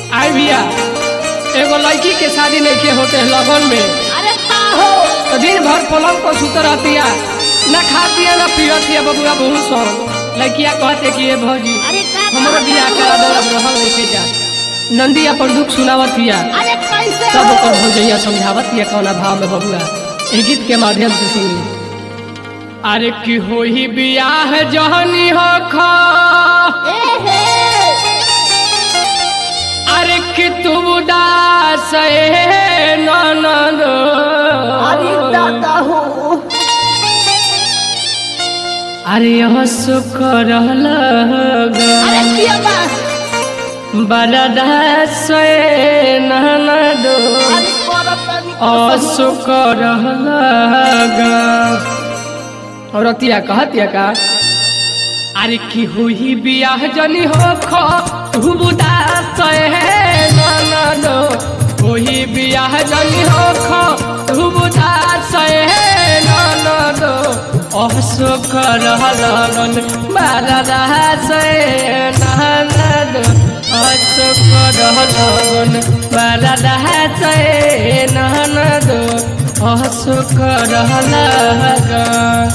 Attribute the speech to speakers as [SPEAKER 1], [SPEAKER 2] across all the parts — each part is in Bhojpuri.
[SPEAKER 1] आई भैया एगो लड़की के शादी नहीं के होते लगन में
[SPEAKER 2] अरे का हो
[SPEAKER 1] तो दिन भर पलंग पर सुत रहतिया न खातिया न पियतिया बबुआ बहुत सौ लड़किया कहते कि ये भौजी
[SPEAKER 2] अरे का
[SPEAKER 1] हमारा बियाह करा दो अब रहल नहीं के जा नंदी अपन दुख सुनावतिया
[SPEAKER 2] अरे कैसे
[SPEAKER 1] तब
[SPEAKER 2] हो
[SPEAKER 1] ओकर भौजैया समझावतिया कौना भाव में बबुआ एह गीत के माध्यम से सुनी अरे की होई बियाह जहनी हो खा
[SPEAKER 2] ए हे
[SPEAKER 1] अरे कि तू उदास है ननद
[SPEAKER 2] अरे दादा हो
[SPEAKER 1] अरे शुक्र
[SPEAKER 2] अरे किया बा
[SPEAKER 1] बरदास है ननद
[SPEAKER 2] अरे करतनी
[SPEAKER 1] अशुक्र औरतिया कहतिया का अरे की हुई बियाह जनी हो खो तू उदास है ननद हुई बियाह जनी हो खो तू उदास है ननद अशुक्र लगन बरदास है ननद अशुक्र लगन बरदास है ननद अशुक्र लगन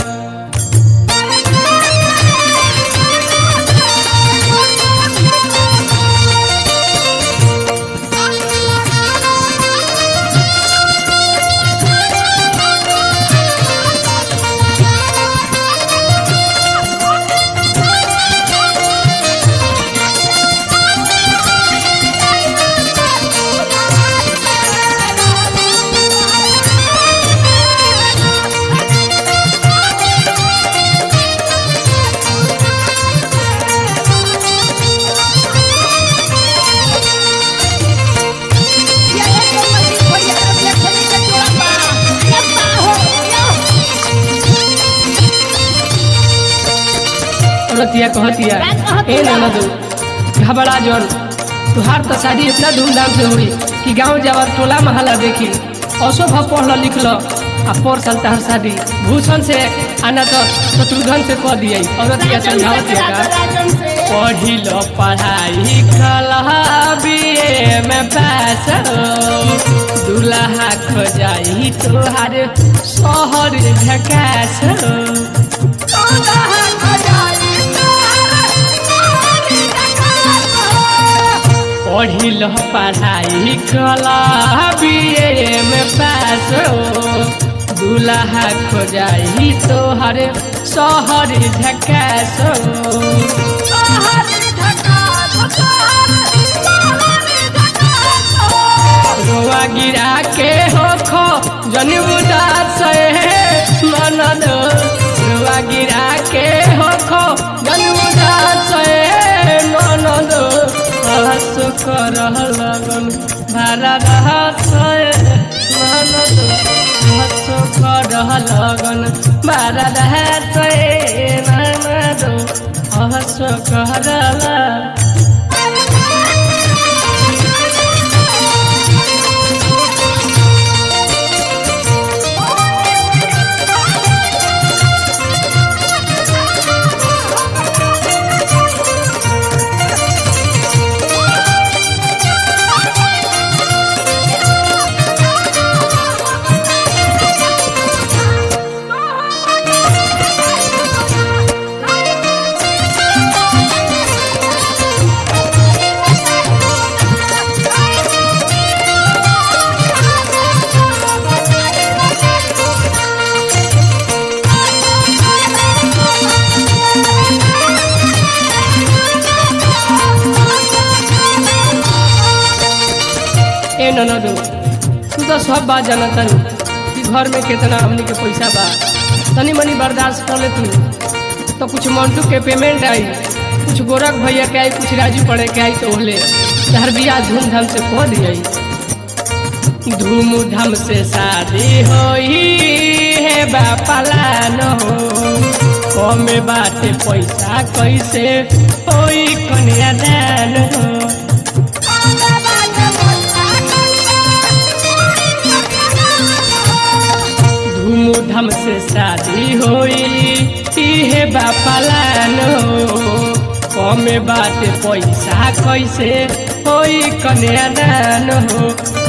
[SPEAKER 2] ये एक मस्ती खोई है अपने खेली के चोरा बा ये का हो यो
[SPEAKER 1] औरतिया कहतिया
[SPEAKER 2] का कहतिया?
[SPEAKER 1] ए ननद घबरा जन तुहार तो शादी इतना धूमधाम से हुई कि गांव जावर टोला महला देखी असो भाव पढ़ल लिखल आ पर साल तहर शादी भूषण से आना तो शत्रुघ्न से कह दिए औरतिया
[SPEAKER 2] राजन से
[SPEAKER 1] समझावतिया का
[SPEAKER 2] राजन से
[SPEAKER 1] पढ़िल पढ़ाई कलहा बीए में पास हो दुल्हा खोजाई तोहार शहर झकास हो पढ़िल पढ़ाई कला बीए में पास हो दुल्हा खोजाई तोहर शहर झकास हो रोआ गिरा के हो खो जनी उदास है मनद रोआ गिरा के हो खो जनी उदास है मनद हस कर लगन भारा रहस मनद हस कर लगन भारा रहस मनद हस कर लगन ए ननदो तू तो सब बात जानता कि घर में कितना हमनी के पैसा बा तनी मनी बर्दाश्त कर ले तू तो कुछ मंटू के पेमेंट आई कुछ गोरख भैया के आई कुछ राजू पड़े के आई तो होले तहर बियाह धूमधाम से कह दिया धूमधाम से शादी होई है बापालान हो कमे बाटे पैसा कैसे होई कन्यादान हो धूमधाम से शादी होई इहे बापालान हो कमे बाटे पैसा कैसे होई कन्यादान हो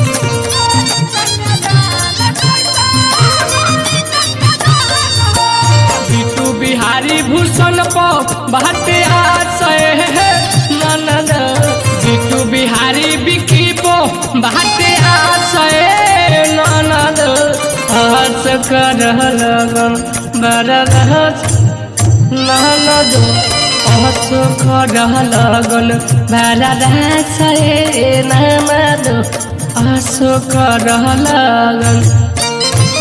[SPEAKER 1] बिटू बिहारी भूषण पो बाटे आशय ननद बिटू बिहारी बिकी पो बाटे आशय ननद हस कर लगन बरगहस ननद हस कर लगन बरगहस ननद हस कर लगन